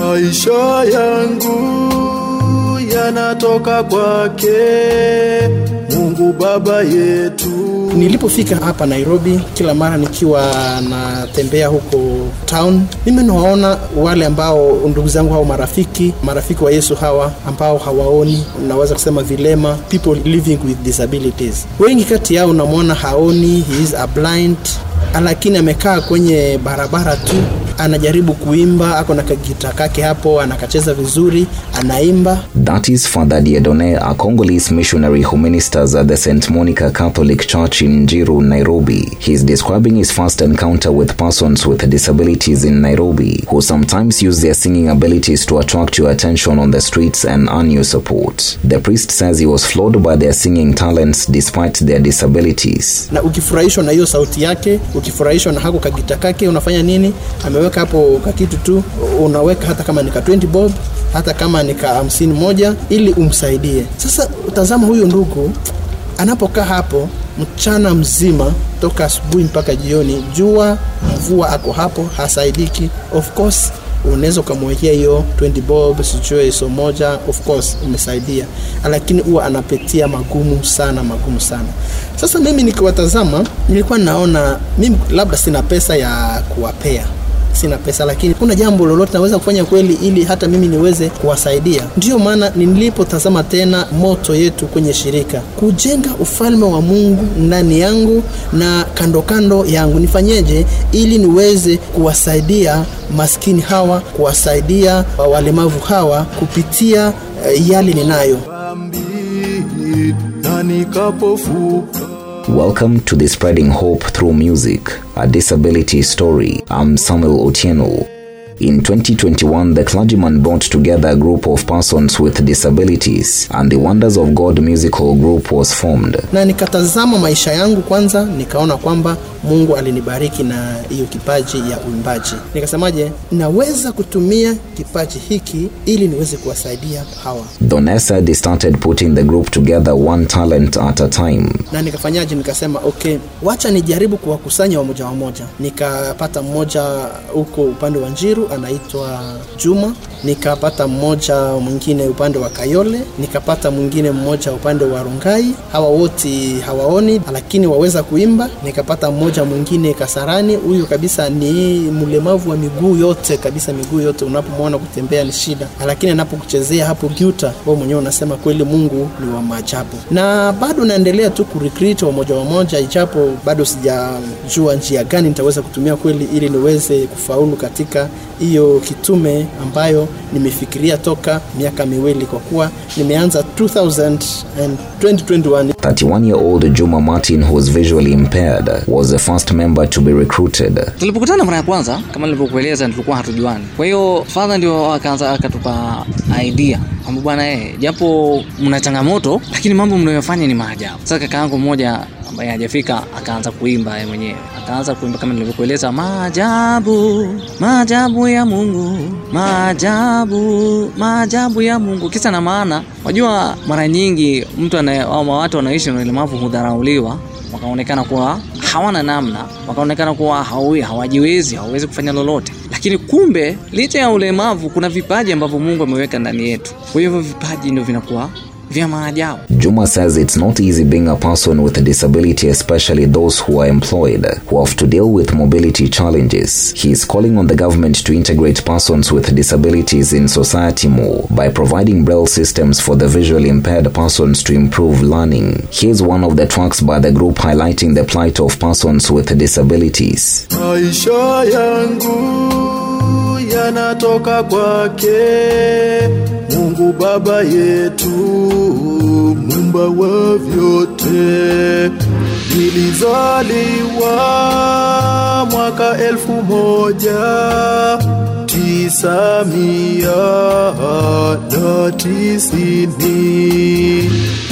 Maisha yangu yanatoka kwake Mungu Baba yetu. Nilipofika hapa Nairobi, kila mara nikiwa natembea huko town, mimi nawaona wale ambao ndugu zangu au marafiki marafiki wa Yesu hawa ambao hawaoni, naweza kusema vilema, people living with disabilities. Wengi kati yao namwona haoni, he is a blind, lakini amekaa kwenye barabara tu anajaribu kuimba, ako na kagita kake hapo, anakacheza vizuri, anaimba. That is Father Diedone, a Congolese missionary who ministers at the St. Monica Catholic Church in Njiru, Nairobi. He is describing his first encounter with persons with disabilities in Nairobi, who sometimes use their singing abilities to attract your attention on the streets and earn your support. The priest says he was floored by their singing talents despite their disabilities. Na ukifurahishwa na hiyo sauti yake, ukifurahishwa na hako kagita kake, unafanya nini? Ameweka hapo kakitu tu, unaweka hata kama nika 20 bob, hata kama nika hamsini moja, ili umsaidie. Sasa utazama huyo ndugu anapokaa hapo mchana mzima toka asubuhi mpaka jioni, jua mvua, ako hapo hasaidiki. Of course unaweza ukamwekea hiyo 20 bob sijue so moja, of course umesaidia, lakini huwa anapitia magumu sana, magumu sana. Sasa mimi nikiwatazama, nilikuwa naona mimi labda sina pesa ya kuwapea sina pesa, lakini kuna jambo lolote naweza kufanya kweli ili hata mimi niweze kuwasaidia. Ndiyo maana nilipotazama tena moto yetu kwenye shirika, kujenga ufalme wa Mungu ndani yangu na kando kando yangu, nifanyeje ili niweze kuwasaidia maskini hawa, kuwasaidia walemavu hawa kupitia uh, yale ninayo. Dhambi na nikapofuka Welcome to the Spreading Hope Through Music, a disability story. I'm Samuel Otieno. In 2021, the clergyman brought together a group of persons with disabilities, and the Wonders of God musical group was formed. na nikatazama maisha yangu kwanza, nikaona kwamba Mungu alinibariki na hiyo kipaji ya uimbaji. Nikasemaje, naweza kutumia kipaji hiki ili niweze kuwasaidia hawa, Done said he started putting the group together one talent at a time. na nikafanyaje? Nikasema okay, wacha nijaribu kuwakusanya wamoja wamoja. Nikapata mmoja huko upande wa Njiru anaitwa Juma, nikapata mmoja mwingine upande wa Kayole, nikapata mwingine mmoja upande wa Rongai. Hawa wote hawaoni lakini waweza kuimba. Nikapata mmoja mwingine Kasarani, huyu kabisa ni mlemavu wa miguu yote kabisa, miguu yote, unapomwona kutembea ni shida, lakini anapokuchezea hapo giuta, wewe mwenyewe unasema kweli Mungu ni wa maajabu. Na bado naendelea tu kurecruit wamoja wamoja, ijapo bado sijajua njia gani nitaweza kutumia kweli ili niweze kufaulu katika hiyo kitume ambayo nimefikiria toka miaka miwili, kwa kuwa nimeanza 2000 and 2021 31 year old Juma Martin, who was visually impaired, was the first member to be recruited. tulipokutana mara ya kwanza kama nilivyokueleza tulikuwa hatujuani kwa hiyo fadha ndio akaanza akatupa idea kwamba bwana eh, japo mna changamoto lakini mambo mnayofanya ni maajabu sasa kaka yangu mmoja ambaye hajafika akaanza kuimba yeye mwenyewe akaanza kuimba kama nilivyokueleza maajabu maajabu ya mungu maajabu maajabu ya mungu kisa na maana wajua mara nyingi mtu anaye ama watu wanaishi na ulemavu hudharauliwa wakaonekana kuwa hawana namna, wakaonekana kuwa hawi, hawajiwezi, hawawezi kufanya lolote, lakini kumbe licha ya ulemavu kuna vipaji ambavyo Mungu ameweka ndani yetu. Kwa hiyo hivyo vipaji ndio vinakuwa vya maajabu. Juma says it's not easy being a person with a disability, especially those who are employed, who have to deal with mobility challenges. He is calling on the government to integrate persons with disabilities in society more by providing braille systems for the visually impaired persons to improve learning. Here's one of the tracks by the group highlighting the plight of persons with disabilities. Maisha yangu yanatoka kwake Mungu Baba yetu, mumba wa vyote. Nilizaliwa mwaka elfu moja tisa mia na tisini.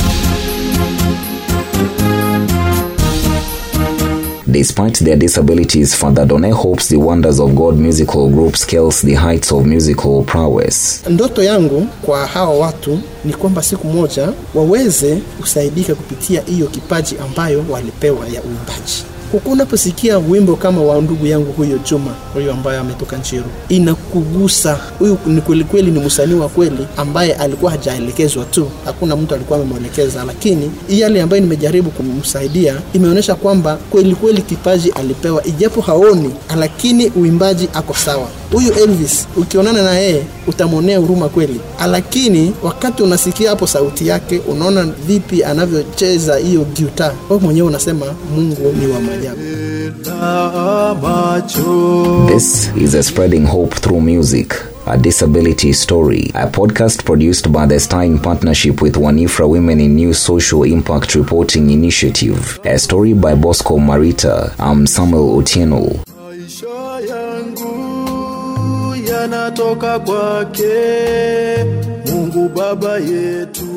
Despite their disabilities, Father Done hopes the Wonders of God musical group scales the heights of musical prowess. Ndoto yangu kwa hawa watu ni kwamba siku moja waweze kusaidika kupitia hiyo kipaji ambayo walipewa ya uimbaji. huku unaposikia wimbo kama wa ndugu yangu huyo Juma huyo ambaye ametoka Nchiru, inakugusa. Huyu ni kweli kweli, ni msanii wa kweli ambaye alikuwa hajaelekezwa tu, hakuna mtu alikuwa amemwelekeza, lakini yale ambayo nimejaribu kumsaidia imeonyesha kwamba kweli kweli kipaji alipewa, ijapo haoni, lakini uimbaji ako sawa. Huyu Elvis ukionana na yeye utamwonea huruma kweli, lakini wakati unasikia hapo sauti yake, unaona vipi anavyocheza hiyo gitaa, wewe mwenyewe unasema Mungu ni wa maajabu. na macho This is a Spreading Hope Through Music, a disability story, a podcast produced by the Star in partnership with Wanifra Women in New Social Impact Reporting Initiative. A story by Bosco Marita. I'm Samuel Otieno. maisha yangu yanatoka kwake Mungu Baba yetu